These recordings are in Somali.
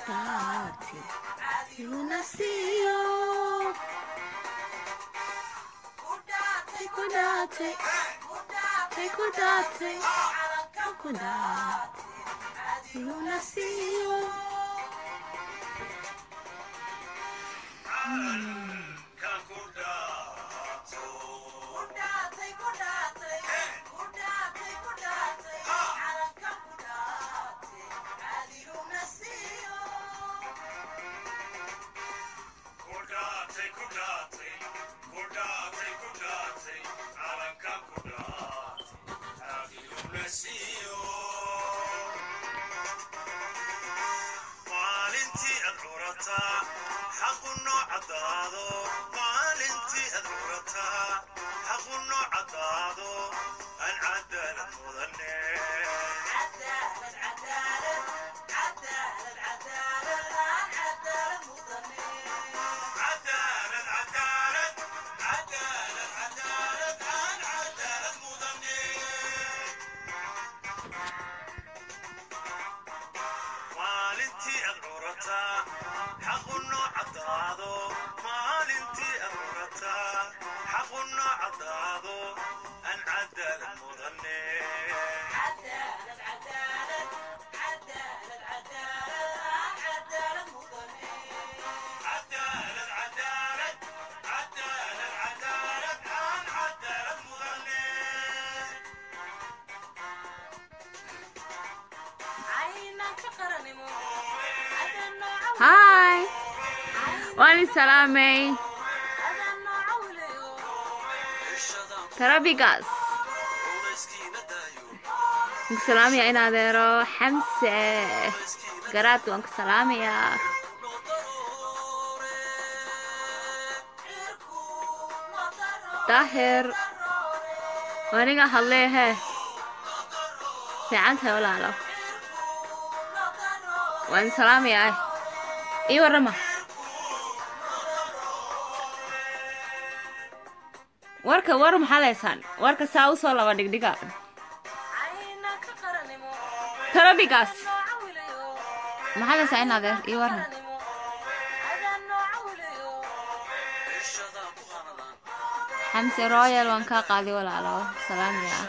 calankaati iguna siiyo Tay ku dhaatay tay ku dhaatay ku dhaatay iguna siiyo maalintii aad curataa xaqu noo caddaado maalintii aad curataa xaqu noo caddaado aan cadaalad mudane cadaalad cadaalad cadaalad cadaalad aan cadaalad mudane maalintii aad curataa xaqu noo caddaado maalintii aad curataa xaqu noo caddaado aan cadaalad mudane cadaalad cadaalad cadaalad cadaalad aan cadaalad mudane hi waan i salaamay tarabigaas waan ku salaamaya in adeero xamse garaad waan ku salaamayaa daahir aniga hadlee hee fiican tahay walaalo waan salaamayaa ii warrama warka war maxaa leysaan warka saa usoo laba dhigdhiga tarabigaas maxaa leysaa in adeer ii warran xamse royal waan kaa qaaday walaalo salaamaya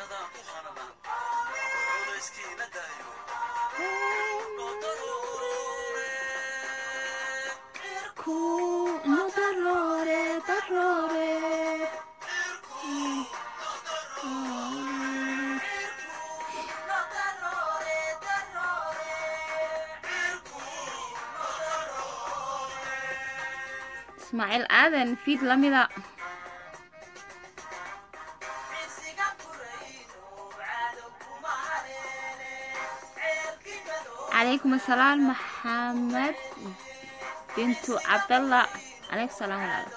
ismaaciil aadan fiid lamida calaykum asalaam maxamed bintu cabdalla calaykum salaam walaalo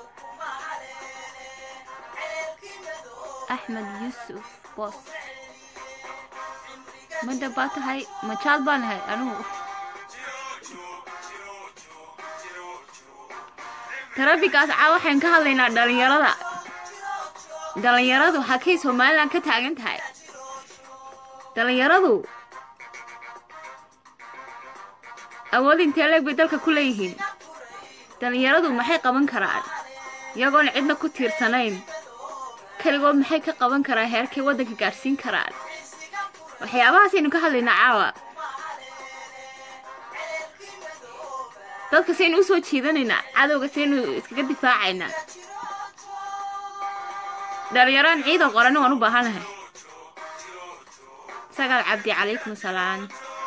axmed yuusuf boos madda baa tahay majaad baan ahay anigu tarabigaas caa waxaan ka hadlaynaa dhalinyarada dhalinyaradu hakay somalilan ka taagan tahay dhalinyaradu awood intee leeg bay dalka ku leeyihiin dhalinyaradu maxay qaban karaan iyagoon cidna ku tiirsanayn keligood maxay ka qaban karaan heerkay waddanka gaadhsiin karaan waxyaabahaasaynu ka hadlaynaa caawa dadka saynu u soo jiidanaynaa cadowga saynu iskaga difaacaynaa dhalinyaraan ciidan qorani waan u baahanahay sagaal cabdi calaykum asalaam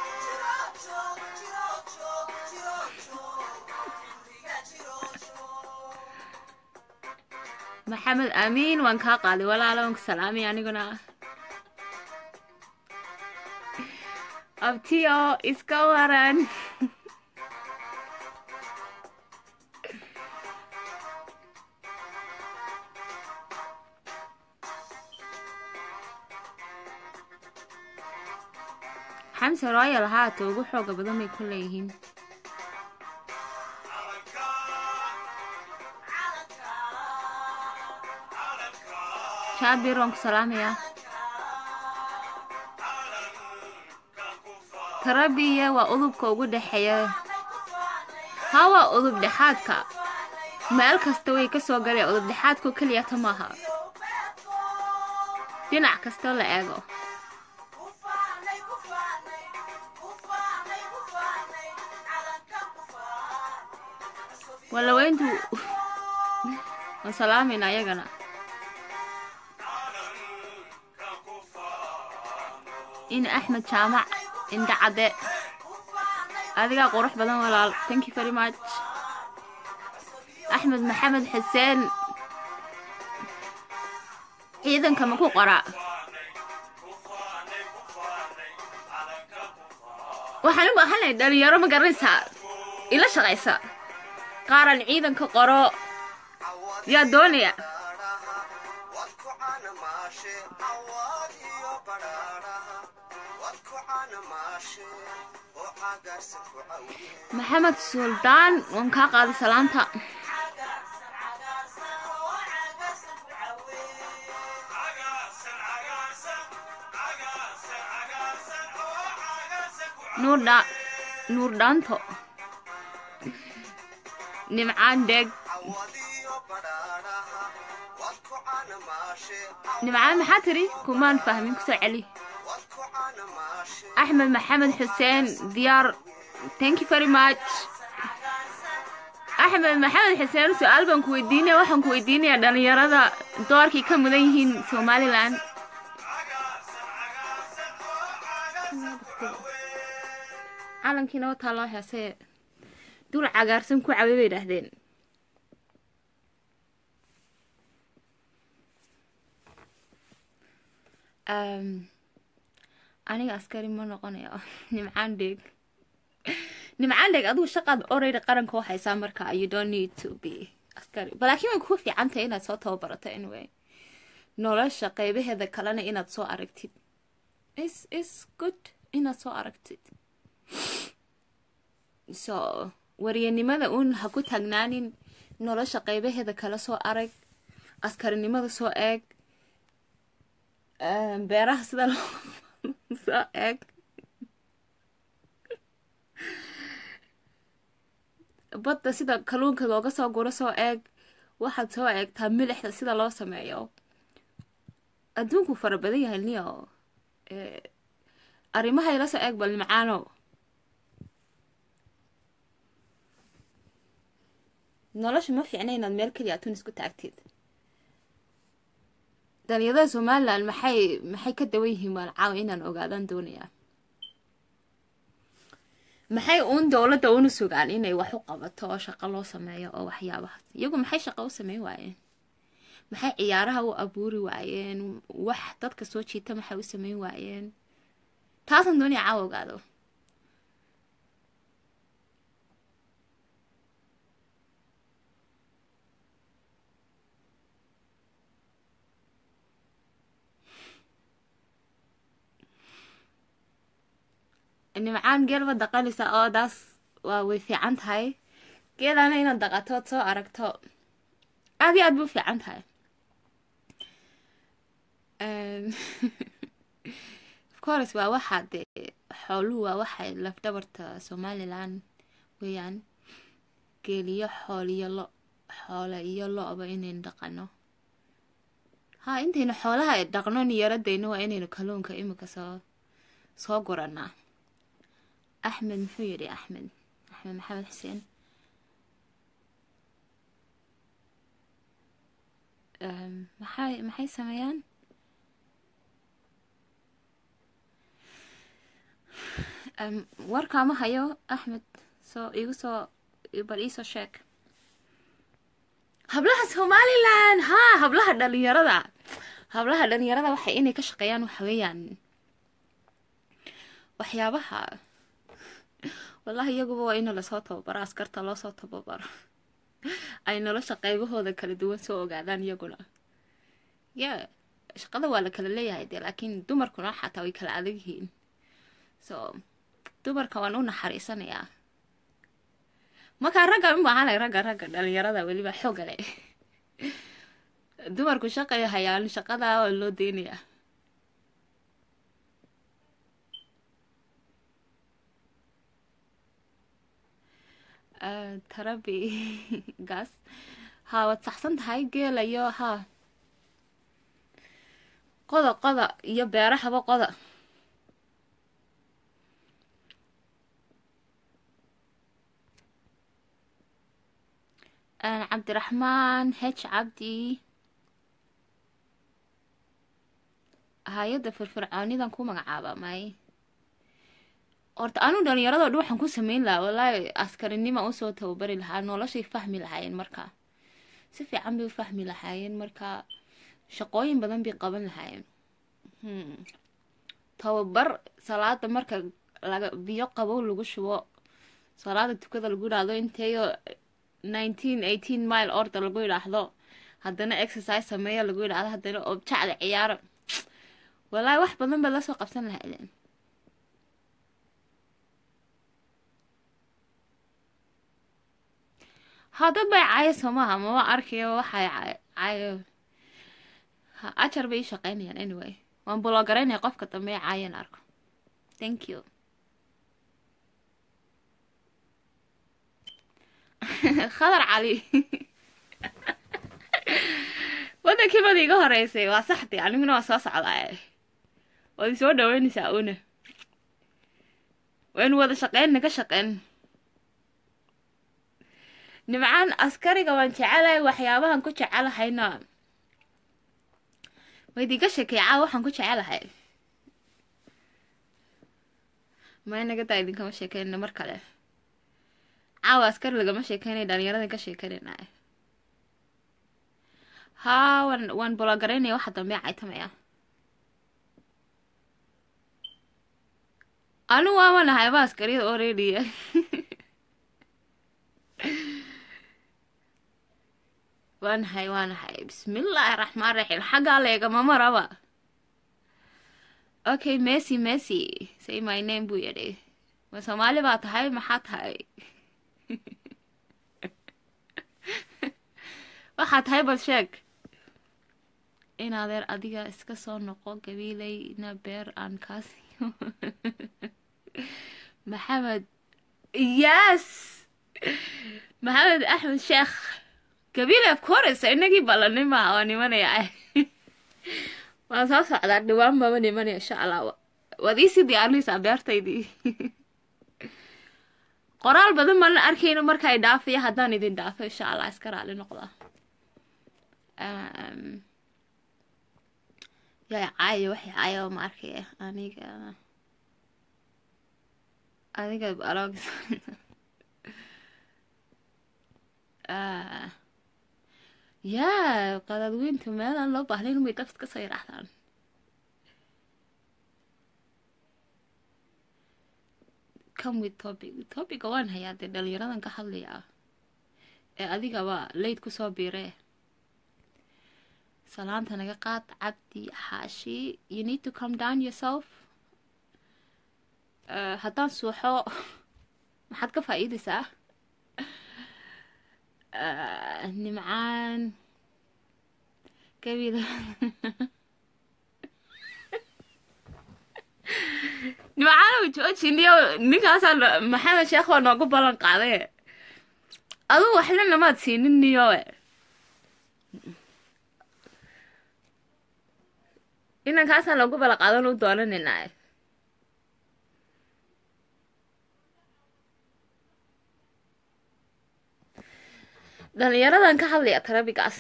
maxamed aamiin waan kaa qaaday walaalo waan ku salaamay aniguna abtiyo iska waran xamse royal haata ugu xooga badan bay ku leeyihiin shaabir waan ku salaamayaa tarabiya waa udubka ugu dhexeeya hawa udub dhexaadka meel kasta way ka soo galeen udub dhexaadkoo keliyata maaha dhinac kastoo la eego walaweyntu waan salaamayna ayagana in axmed jaamac indha cadde adigaa qurux badan walaal thank you very much axmed maxamed xuseen ciidanka ma ku qoraa waxaan u baahanay dhalinyaro ma garanaysaa ila shaqaysa qaaran ciidanka qoro yaa doonaya maxamed suldaan waan kaa qaaday salaanta nuurdha nuur dhaanto nimcaan dheeg nimcaan maxaa tiri kumaan fahmin kusoo celi axmed maxamed xuseen diyaar thank you very much axmed maxamed xuseen su-aal baan ku weydiinaya waxaan ku weydiinayaa dhalinyarada doorkii ka mudan yihiin somalilan calankiina wataa loo heesee dul cagaarsan ku cabe bay idhaahdeen aniga askari ma noqonayo nimcaan dheeg nimcaan dheeg adigu shaqaad orayda qaranka u haysaa marka you don't need to be askari balaakiin way kugu fiicantahay inaad soo tababarato anyway nolosha qeybaheeda kalena inaad soo aragtid is is good inaad soo aragtid so waryanimada uun ha ku taagnaanin nolosha qeybaheeda kale soo arag askarinimada soo eeg beeraha sida loo soo eeg badda sida kalluunka looga soo guro soo eeg waxaad soo eegtaa milixda sida loo sameeyo adduunku fara badan yahay niyo arrimaha ila soo eeg bal nimcaano nolosha ma fiicna inaad meel keliya atun isku taagtid dhalinyarada somalilan maxay maxay ka dawan yihiin waan caawa inaan ogaadaan doonayaa maxay uun dowladda una sugaan inay wax u qabato oo shaqo loo sameeyo oo waxyaabahaas iyagu maxay shaqo u sameyn waayeen maxay ciyaaraha u abuuri waayeen wax dadka soo jiita maxay u sameyn waayeen taasaan doonaya caawa ogaado nimcaan geelba daqanaysa oo daas waa way fiican tahay geelana inaad daqatood soo aragto aad iyo aad bu fiican tahay ofcourse waa waxaa dee xooluhu waa waxay lafdhabarta somalilan weeyaan geeliyo xooliyo lo xoole iyo lo-ba inaynu dhaqano ha intaynu xoolaha dhaqno niyaradayno waa inaynu kalluunka imika soo soo guranaa axmed muxuu yidhi axmed axmed maxamed xuseen maxay maxay sameeyaan warkaama hayo axmed soo igu soo bal iisoo sheeg hablaha somalilan ha hablaha dhalinyarada hablaha dhalinyarada waxay inay ka shaqeeyaan waxa weeyaan waxyaabaha wallahi iyaguba waa ina lasoo tababaro askarta loosoo tababaro ay nolosha qaybahooda kala duwan soo ogaadaan iyaguna ya shaqada waa la kala leeyahay dee laakiin dumarkuna xataa way kala adag yihiin so dumarka waan u naxariisanayaa markaa ragga u baahanay ragga ragga dhalinyarada weliba xooga leh dumarku shaqay hayaan shaqada waa loo deynayaa Ah, tarabi gaas haa waad saxsan tahay geela iyo haa qoda qoda iyo beerahaba qoda Ah, cabdiraxmaan h cabdi hay-adda firfircoonidan ku magacaaba may horta anu dhalinyarado dhan waxaan ku sameyn lahaa wallaahi askarinima usoo tababari lahaa noloshay fahmi lahaayeen marka si fiican bay u fahmi lahaayeen marka shaqooyin badan bay qaban lahaayeen Hmm. tababar salaada marka laga biyo qabow lagu shubo salaada tukada lagu yidhaahdo inteeyo nineteen eighteen mile order lagu yidhaahdo haddana exercise sameeya lagu yidhaahdo haddana objacda ciyaaro wallaahi wax badan baad lasoo qabsan lahaydeen hadda bay caayo somaha mama arkayo waxay cay- caayo ha ajar bay ii shaqeynayaan anyway waan bulogaraynaya qofka dambe ee caayan arko thank you khadar cali wadankii bad iga horeysay waa saxdii aniguna waa soo socdaa waad isoo dhaweynaysaa una waynu wada shaqeynna ka shaqeyn nimcaan askariga waan jecelahay waxyaabahan ku jecelahayna waydiga shekeecaa waxaan ku jecelahay ma inaga daa idinkama sheekeynina mar kale caawa askari lagama sheekeynay dhalinyaradan ka sheekeynayna haa waan waan bologaraynaya waxa dambe caytamaya anu waama nahay ba askariyada oo reediya waa nahay waa nahay bismillaahi raxmaan raxiim xaggaa leegama maraba okay messi messi say my name buu yidhi ma soomaali baa tahay maxaa tahay waxaa tahay bal sheeg in adeer adiga iska soo noqo gabiilayna beer aan kaa siiyo maxamed yes maxamed axmed sheekh gabiile of course inagii ballanay maaha waa nimanaya waan soo socdaa dhawaan baba nimanaya insha allah waad iisii diyaarinaysaa beertaydii qoraal badan baan la arkayno marka ay dhaafaya haddaan idin dhaafo insha allah iska raali noqda Um, yaa caayo waxay caayo ma arkaya aniga adiga alog Ah. yaa qadaadweyntu meel aan loo baahnayn umay dafid kasoo yidhaahdaan come with topic topica waan hayaa dee dhalinyaradan ka hadlayaa ee adigaba layd kusoo biiree salaanta naga qaad cabdi xaashi you need to come down yourself Uh, haddaan suuxo maxaad ka faa'iidaysaa Uh, nimcaan gabiil nimcaanow joojiniyo ninkaasaa no- maxamed sheekh waa noogu ballan qaaday adugu waxna namaad siinin niyowe inankaasaa loogu ballan qaadan u doonanaynaa dhalinyaradan ka hadlaya tarabigaas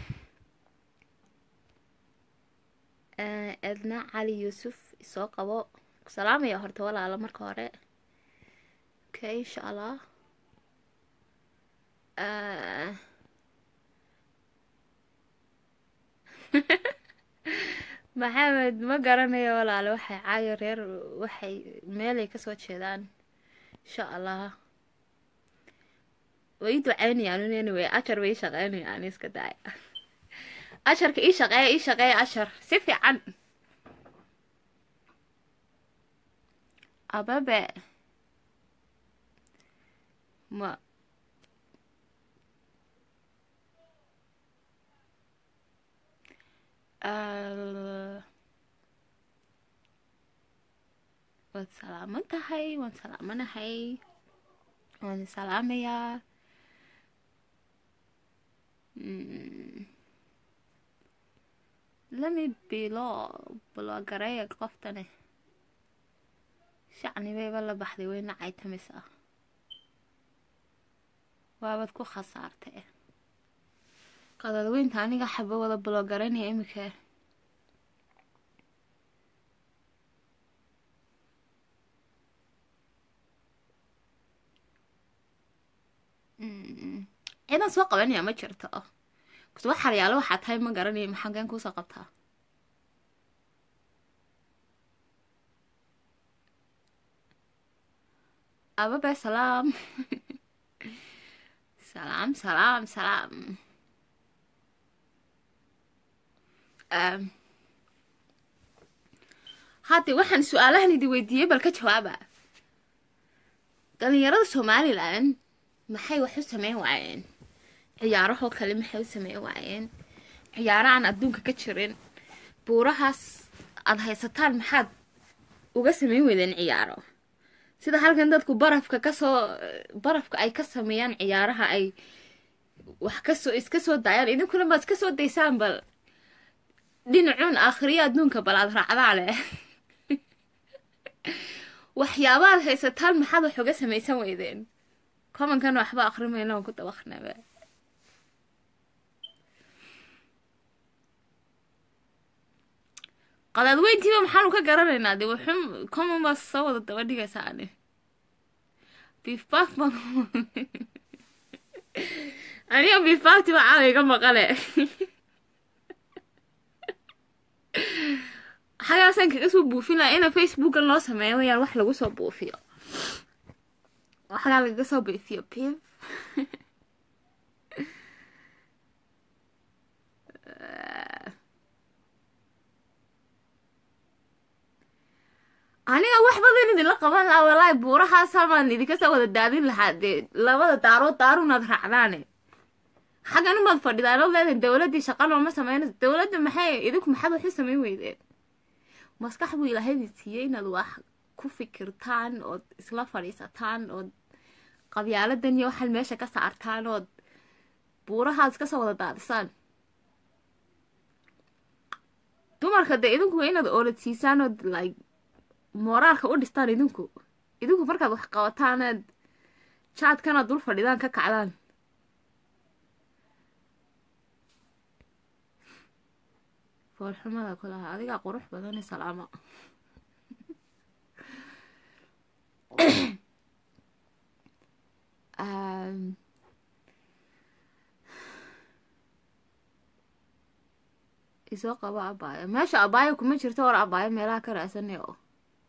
Eh, edna cali yuusuf isoo qabo ku salaamaya horta walaalo marka hore okay insha allah Eh, maxamed ma garanayo walaalo waxay caayo reer waxay meelay kasoo jeedaan insha allah way ii ducaynayaan un anyway ashar bay ii shaqeynayaan iska daaya asharka ii shaqeeya ii shaqeeya ashar si fiican ababe ma Ah, waad salaaman tahay waan salaamanahay waan salaamayaa lami bilo blogareeya qoftani shacni bayba la baxday weyna caytamis ah waabad ku khasaartay qadadweynta aniga xaba wada blogareynaya imika ciidan soo qabanaya ma jirto bas wax haryaalo waxaa tahay ma garanaya maxageen kuusoo qabtaa ababe salaam salaam salaam salaam hadde waxaan su-aalahan idi weydiiyey bal ka jawaaba dhalinyarada somalilan maxay wax u sameyn waayeen ciyaarahoo kale maxay u sameyn waayeen ciyaaro aan adduunka ka jirin buurahaas aada haysataan maxaad uga sameyn weydeen ciyaaro sida halkan dadku barafka kasoo barafka ay ka sameeyaan ciyaaraha ay wax kasoo iska soo daayaan idinkuna baad iska soo daysaan bal dhinacuun aakhiriya adduunka bal aad raacdaa leh waxyaabaad haysataan maxaad wax uga samaysan weydeen commonkan waxba akrimayna aan ku dabaqnaba qadaadweyntiiba maxaanu ka garanaynaa dee wuxuu common baa soo wada daba dhigaysaa ani bifbaf baan aniga bifbafti baa caawa iga maqale xagaasaan kaga soo buufin laha ina facebookan loo sameeyo wayaan wax lagu soo buufiyo waxagaa lagaga soo buufiyo pif aniga wax badan idinla qaban lahaa walaahi buurahaasamaan idinka soo wada daadin lahaa dee labada daarood daarunaad raacdaane xaggan umaad fadhidaan oo leedahay dowladdii shaqa looma sameynayso dowladda maxay idinku maxaad wax u sameyn weydeen maskax buu ilaahaydi siiyey inaad wax ku fikirtaan ood isla fadhiisataan ood qabyaaladan iyo waxaad meesha ka saartaan ood buurahaad iska soo wada daadisaan dumarka dee idinku waa inaad oolad ood like mooraalka u dhistaan idinku idinku markaad wax qabataanaad jaadkanaad dul fadhidaan ka kacdaan foolxumada ku lahaa adigaa qurux badani salaama isoo qabo abaayo meesha abaayo kuma jirto war abaayo meelaha ka raasane oo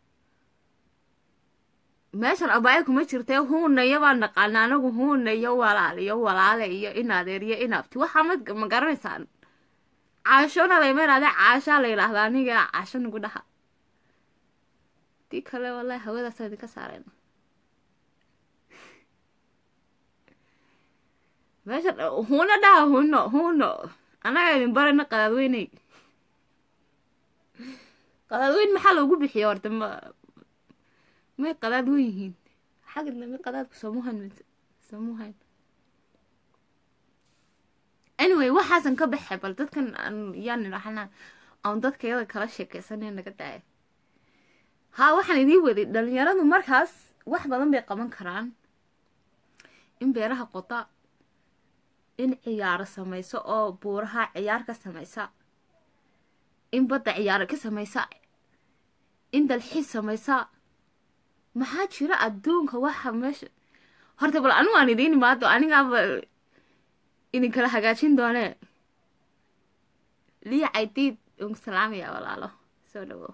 meeshan abaayo kuma jirtee huunayo baan naqaana anagu huunayo walaal iyo walaale iyo inadeer iyo inabti waxaa ma ma garanaysaan caashona layma idhahda caashaa la yidhaahda aniga caasho nagu dhaha dii kale wallahi hawadaasa idinka saareen meesha huuna dhaha huno huno annaga idin barayna qadaadweyney qadaadweyn maxaa loogu bixiya horta ma may qadaad wen yihiin xagidna may qadaadku samuhan samuhan anyway waxaasan ka baxay bal dadkan yaan idhahnaa aan dadka yada kala sheekeysanay naga daaya haa waxaan idiin waday dhalinyaradu markaas wax badan bay qaban karaan in beeraha qoda in ciyaaro samayso oo buuraha ciyaar ka samaysa in badda ciyaaro ka samaysa in dalxiis samaysa maxaa jira adduunka waxa meesha horta bal anigu aan idiin imaado anigaaba idin kala hagaajin doonee liya caydiid un salaamaya walaalo soo dhawo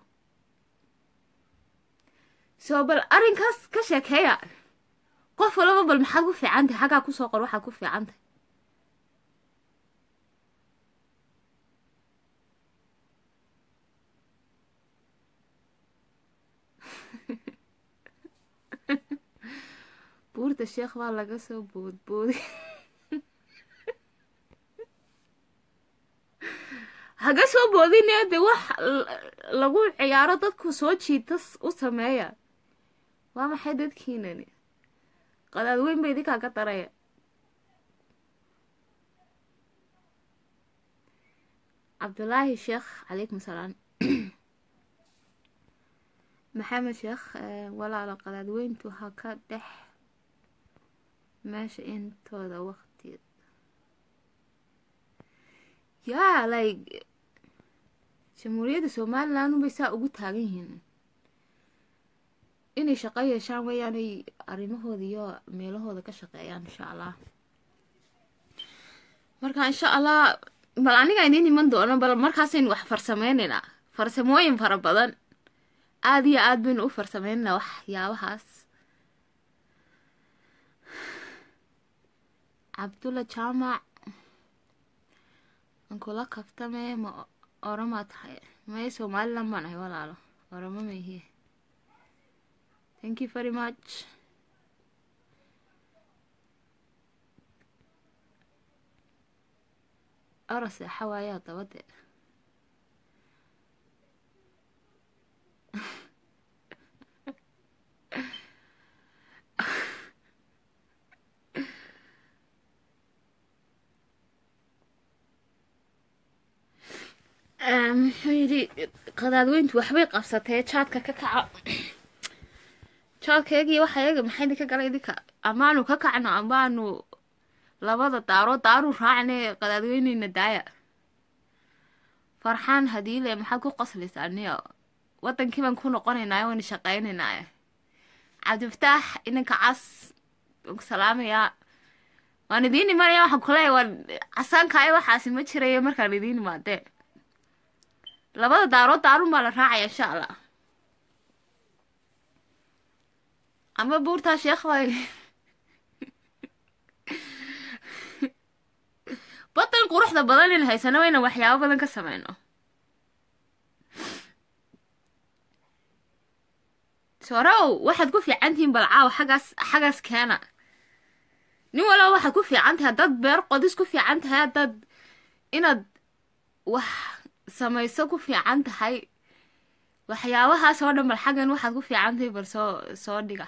soo bal arrinkaas ka sheekeeya qof walaba bal maxaad ku fiican tahay xaggaa kusoo qor waxaad ku fiican tahay buurta sheekh baa laga soo boodbooday haga soo boodine de wax lagu ciyaaro dadku soo jiita u sameeya waa maxay dadkiinani qadaad weyn ba idinkaa ka daraya cabdulaahi sheekh calaykum salaam maxamed sheekh walaalo qadaad weyntu ha ka dhex meesha intooda waqti yaa like jamhuuriyadda somaliland unbay saa ugu taagan yihiin inay shaqo yeeshaan weeyaanay arrimahooda iyo meelahooda ka shaqeeyaan insha allah marka insha allah bal aniga idiin iman doono bal markaasaynu wax farsameyneynaa farsamooyin fara badan aada iyo aada baynu u farsameyneynaa waxyaabahaas cabdulla jaamac ankula kaftame ma oramaa tahay may somaliland baan ahay walaalo oramo mayhiye thank you very much orase xawaayaa dabade muxuu yidhi qadaadweyntu waxbay qabsatee jaadka ka kaca jaadkaygii waxa yaga maxay idinka galay idinka amaanu ka kacno amaanu labada daaro daaru raacne qadaadweyneyna daaya farxaan hadiile maxaad ku qoslaysaa niyo wadankii baan ku noqonaynaayo wayna shaqeynaynaaye cabdifataax inanka cas waan ku salaamayaa waan idiin imanaya waxaan kuleeya waan casaankaayo waxaasi ma jirayo markaan idiin imaadee labada daarood daarun baa la raacaya insha allah ama buurtaa sheekh bay badan quruxda badan in haysano wayna waxyaabo badan ka sameyno sorow waxaad ku fiican tihiin balcaaw xaggaas xaggaas keena nin walaba waxaad ku fiican tahay haddaad beer qodis ku fiican tahay haddaad inaad wax samayso ku fiican tahay waxyaabahaas oo dhan bal xaggan waxaad ku fiican tahay bal soo soo dhiga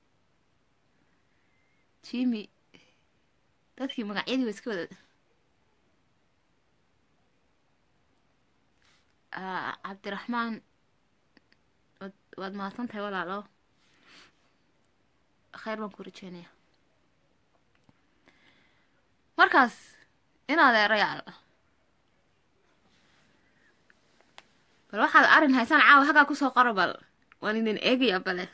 jimi dadkii magacyadii wa iska wada cabdiraxmaan wad waad mahadsan tahay walaalo kheyr baan ku rajeynaya markaas inaad eerayaal bal waxaad arrin haysaan caawa haggaa kusoo qora bal waan idin eegaya bale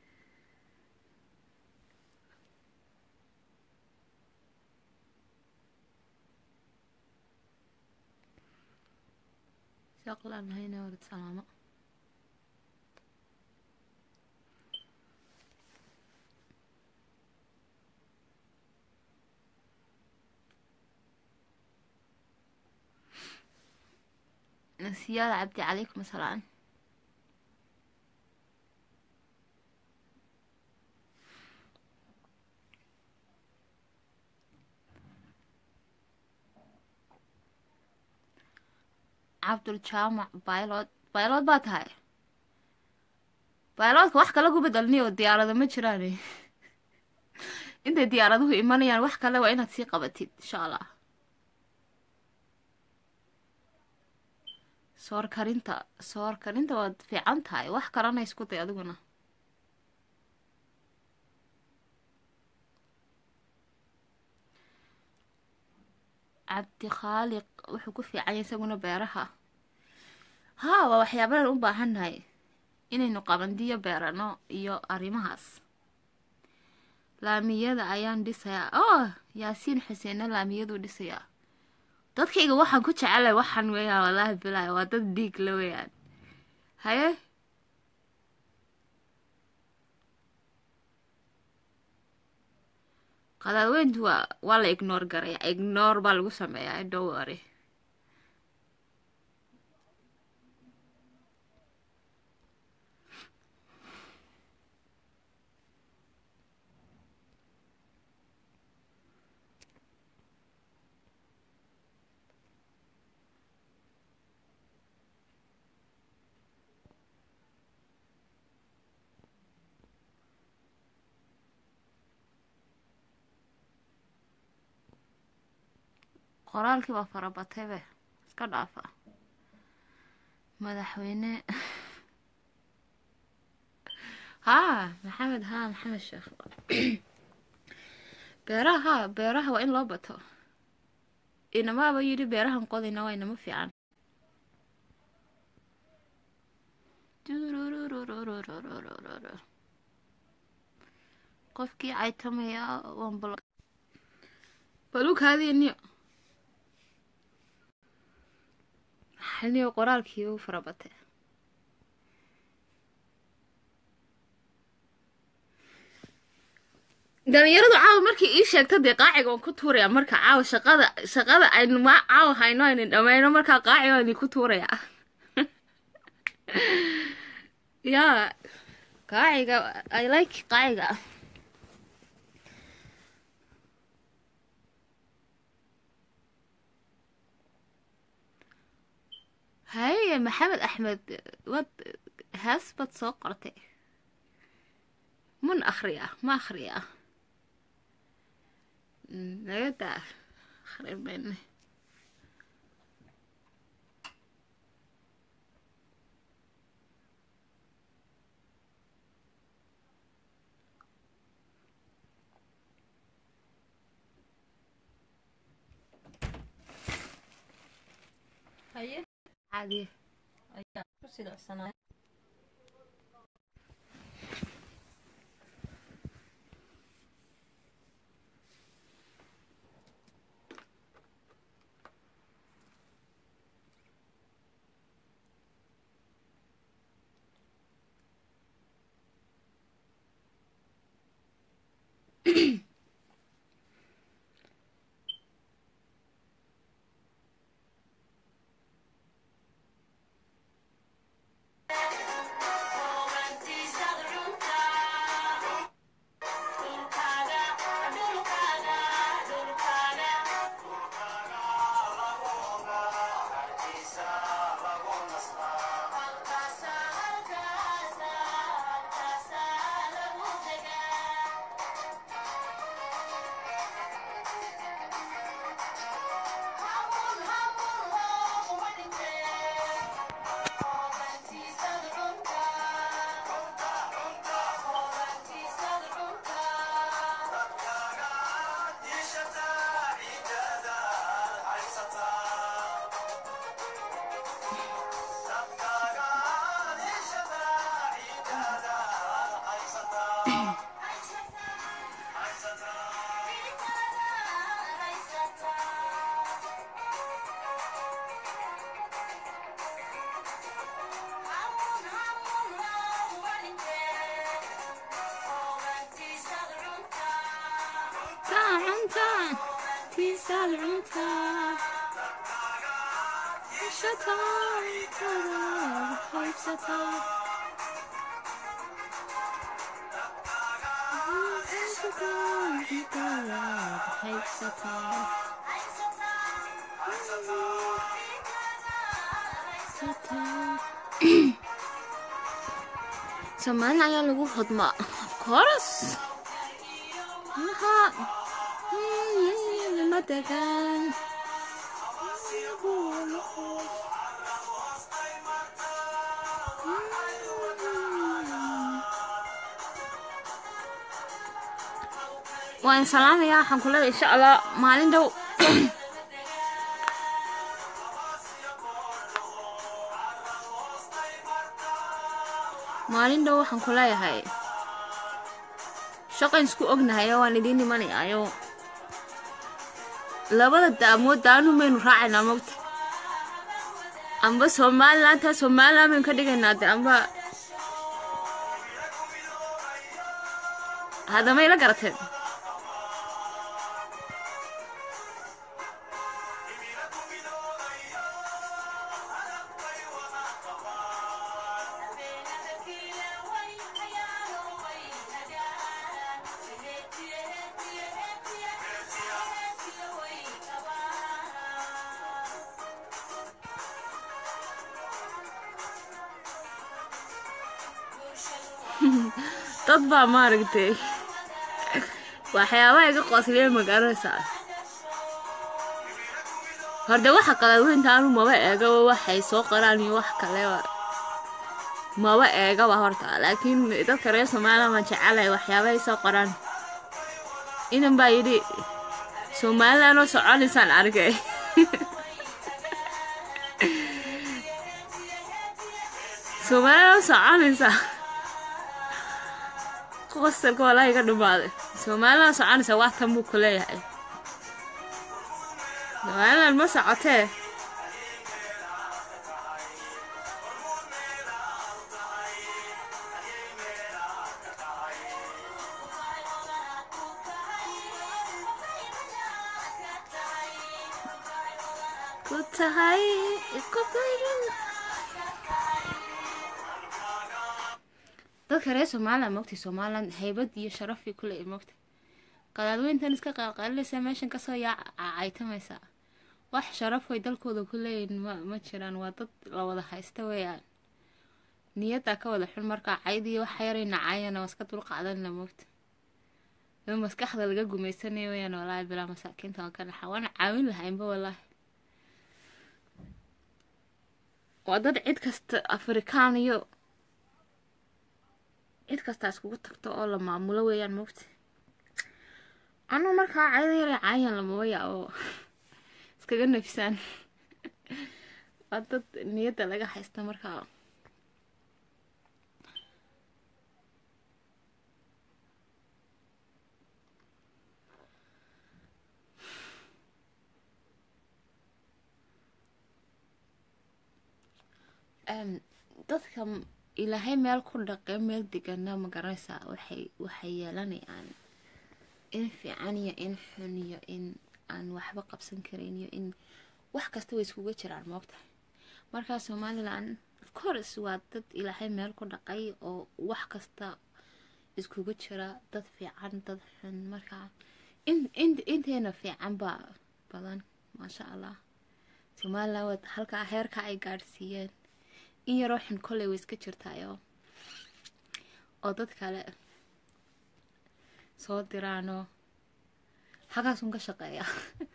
shaqlaan lahayna walad salaamo siyaada cabdi calaykum asalaam cabduljaamac baylod baylod baa tahay bayloodka wax kale ku bedelniyo diyaarado ma jiraan intay diyaaraduhu imanayaan wax kale waa inaad sii qabatid insha allah soor karinta soor karinta waad fiican tahay wax kalena isku day adiguna cabdi khaaliq wuxuu ku fiicanya isaguna beeraha haa waa waxyaabadan u baahannahay inaynu qabandiyo beerano iyo arrimahaas laamiyada ayaan dhisayaa oh yaasiin xuseenna laamiyaduu dhisayaa dadkayga waxaan ku jecelay waxaan weeyaan wallaahi bilaay waa dad dhiig la weeyaan haye qadaadweyntu waa waa la ignoor garaya ignoor baa lagu sameeyaa dowary qoraalkii baa farabataybe iska dhaafa madaxweyne haa maxamed haa maxamed sheekh beeraha haa beeraha waa in loo bato inamaaba yidhi beerahan qodayna waa inama fiican qofkii caytamaya waan bal balukaadiiniyo xalniyo qoraalkii u farabatay dhalinyaradu caawa markii ii sheegta dee qaaciga waan ku tuuraya marka caawa shaqada shaqada aynu ma caawa hayno aynu dhammayno markaa qaaciga waan ku tuuraya ya qaaciga i like qaaciga haye maxamed axmed wad hees bad soo qortay mun akhriya ma akhriya naga daa akhrin mayne haye caadiye ayaa ku silicsanaa cunta tiisaad cunta haybsataa haybsataa Soomaalina ayaa lagu hodmaa of course maha lama degaan waan salaamayaa waxaan ku leedahay insha allah maalin dhow maalin dhow waxaan ku leeyahay shaqayn isku ognahayo waan idiin imanayaayo labada daamood daanu maynu raacaynaa mogta amba somalilantaa somalilan baynu ka dhigaynaa de amba haddamay la garateen dad baa maaragtay waxyaabaha iga qoosliya magaaladaysaa horde waxa qadaadweynta anu maba eegaba waxay soo qoraan iyo wax kaleba maba eegaba horta laakiin dadka reer somaliland waan jecelahay waxyaabahay soo qoraan inan baa yidhi somaliland oo soconaysaan arkay somaliland oo soconaysaa qosalka walaa iga dhumaaday somaliland oo soconaysaa wax tan buu ku leeyahay somaliland ma socotee ku tahay dadka reer somaliland mogtay somaliland haybad iyo sharafii kule mogtay qadaadweyntan iska qalqalinaysa meeshan kasoo yaacaytamaysa wax sharaf way dalkooda ku leeyihin ma ma jiraan waa dad la wada haysta weeyaan niyaddaa ka wada xun markaa caydii wax yaray nacayana waa iska dulqaadanna mogta in maskaxda laga gumaysanayo weyaan walaahi bilaa masaakiinta waan ka naxa waana caawin lahaynba walaahi waa dad cid kasta afrikaan iyo cid kastaa iskugu tagto oo la maamulo weeyaan mogta anuu markaa cayda yaray caayan lamaba yaabo iskaga nafisaan waa dad niyadda laga haysta markaa dadka ilaahay meel ku dhaqe meel degana ma garanaysaa waxay waxay yeelanayaan in fiican iyo in xun iyo in aan waxba qabsan karayn iyo in wax kasta way iskuga jiraan moogtahay markaa somaliland of course waa dad ilaahay meel ku dhaqay oo wax kasta iskuga jira dad fiican dad xun markaa in in inteena fiican baa badan maasha allah somaliland waa halkaa heerka ay gaadhsiiyeen in yaroo xun kolley way iska jirtaayo oo dad kale soo diraanoo xagaasun ka shaqeeya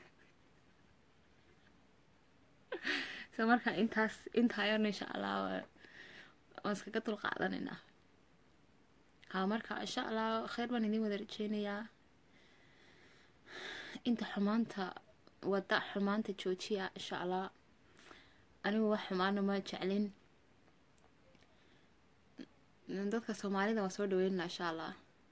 so marka intaas intaayana insha allah waan iskaga dul qaadanaynaa ha marka insha allah kheyr baan idin wada rajeynayaa inta xumaanta wada xumaanta joojiya insha allah anigu wax xumaana ma jeclin dadka soomaalida waan soo dhaweynana insha allah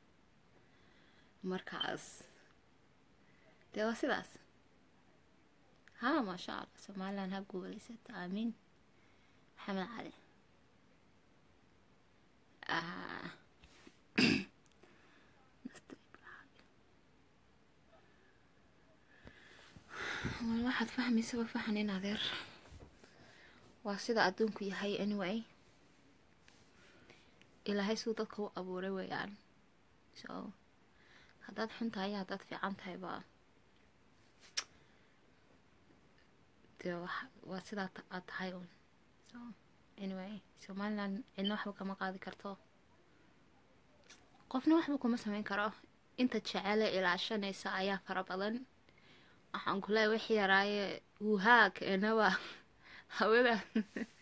markaas dee waa sidaas ha maasha allah somaliland ha guulaysato aamiin maxamed cali wal waxaad fahmaysaba fahan in adeer waa sida adduunku yahay anyway ilaahay siduu dadka u abuuray weeyaan so haddaad xun tahay iyo haddaad fiican tahay ba dee waa sidaa aad tahay un so anyway somaliland cidna waxba kama qaadi karto qofna waxba kuma sameyn karo inta jecele ilaashanaysa ayaa fara badan waxaan ku leehay wix yaraaye wuhaa keenaba hawada